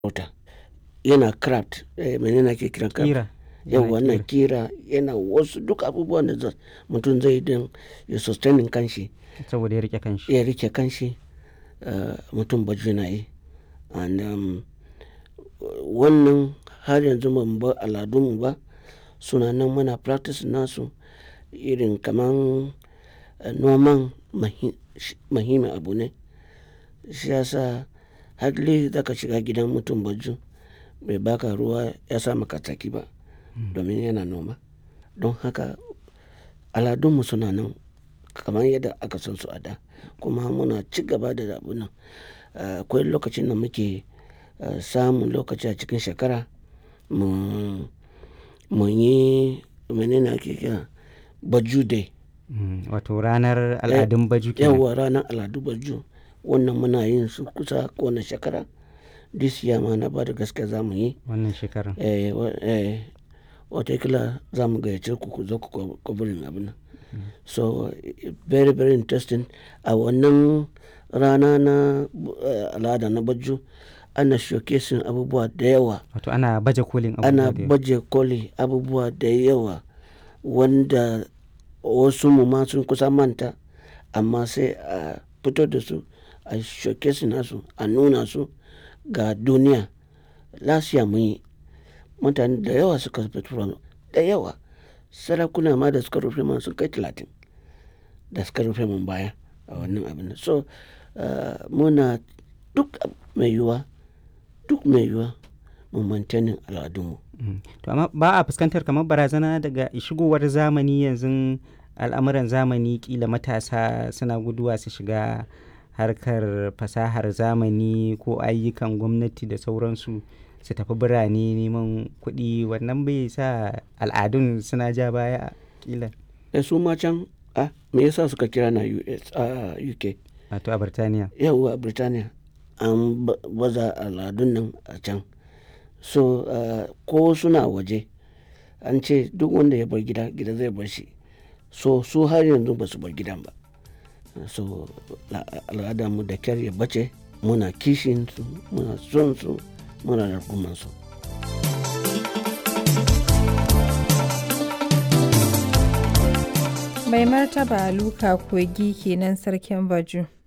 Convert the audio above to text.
farauta yana craft eh, menene ake kiran craft Ƙira. yau Yana wannan ƙira. kira yana wasu duk abubuwan da za- mutum zai don ya sustaining kanshi Saboda ya rike kanshi. ya rike kanshi uh, mutum baju na yi and um, wannan har yanzu ba mu bar aladunmu ba suna nan muna practice nasu irin kaman uh, noman mahi- shi- muhimmin abu ne shi yasa hadli zaka shiga gidan mutum baju bai baka ruwa ya sa maka tsaki ba domin yana noma don haka aladunmu suna nan kamar yadda aka san su a da kuma muna ci gaba da abu nan Uh, akwai lokacin da muke uh, samun lokaci a cikin shekara mu mu yi menene ake kira baju day Mm, Wato ranar al'adun baju kenan. yawa ranar al'adu baju wannan muna yin su kusa kowane shekara this year ma na ba da gaske za mu yi Wannan shekarar. eh, wa- eh, watakila za mu gayyace ku ku zo ku kwabarin abin nan so eh, very very interesting a wannan rana na eh, al'ada na baju ana showcasing abubuwa da yawa Wato ana baje kolin ana abubuwa da yawa. baje koli abubuwa da yawa wanda wasu mu ma sun kusa manta amma sai a fito da su a showcase nasu a nuna su ga duniya lasiya mun yi mutane da yawa suka fito da yawa sarakuna ma da suka rufe man sun kai talatin da suka rufe mun baya a wannan abin nan. so uh, muna duk mai yiwuwa duk mai yiwuwa mu maintaining al'adunmu Mm. To amma ba a fuskantar kamar barazana daga shigowar zamani yanzu al'amuran zamani kila matasa suna guduwa su shiga harkar fasahar zamani ko ayyukan gwamnati da sauransu su tafi birane neman kuɗi wannan bai sa al'adun suna ja baya kila da su ma can a me yasa suka kira na US a UK wato a Birtaniya. yawwa Birtaniya an ba- baza al'adun nan a can so uh, ko suna waje an ce duk wanda ya bar gida gida zai bar shi so su har yanzu ba su bar gidan ba so la- al'ada mu da kyar ya bace muna kishin su muna son su muna rarkuman su Mai martaba Luka Kogi kenan sarkin Baju.